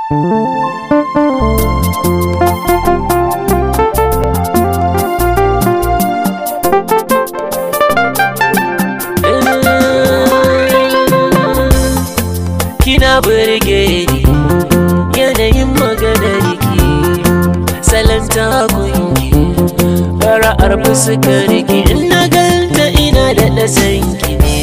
Kina burge ni yanayin maganar ki salon takunki fara'ar fuskar ki in na ganta ina da ɗasan ki ne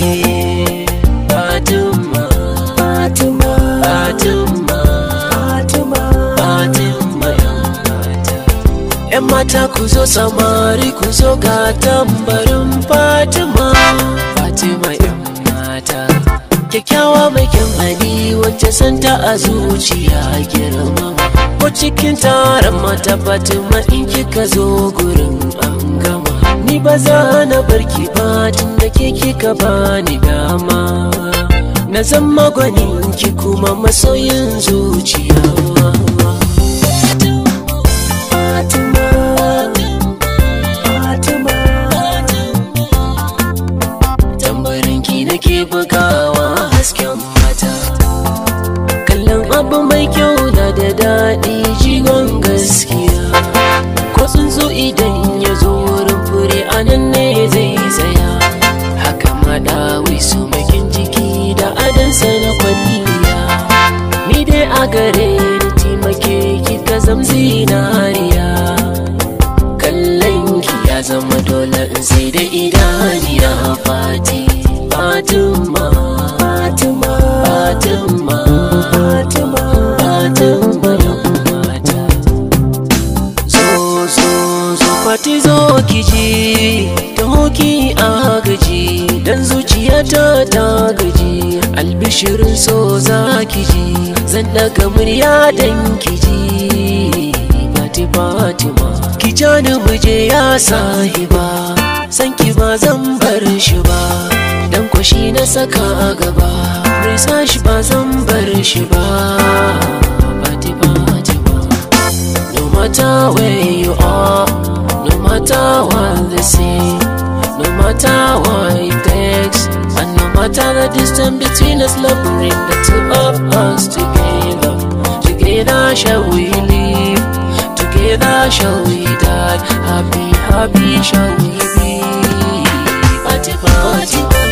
Fatima Fatima Fatima Fatima Fatima yan mata ku zo samari ku zo ga tambarin Fatima Fatima yan mata kyakkyawa mai kyan hali wacce santa a zuciya girma ko cikin taron mata fatima in kika zo gurin an gama ni ba za na barki ba tun da ke kika bani dama na zama gwanin ki kuma masoyin zuciya Fatima, Fatima, tambarin ki nake bugawa hasken mata kallon abu mai kyau na da daɗi jigon gaskiya ko tsuntsu idan ya zo wurin fure a nan ne zai tsaya haka ma dawi su makin jiki da adansa na kwalliya ni dai a gare ni taimake ki ka zam zinariya kallon ki ya zama dole in sai da idaniya fati fatima fatima fatima fatima fatima yan mata zo zo zo fati zo ki ji ta hoki a gaji dan zuciyata ta gaji albishirin so za ki ji zan daga murya dan ki ji fati fatima ki jani muje ya sahiba san ki ba zan bar shi ba dan kwashi na saka a gaba risa shi ba zan bar shi ba fati fatima no matter where you are no matter what they say no matter what it takes and no matter the distance between us love bring the two of us together together shall we live together shall we die happy happy shall we be party party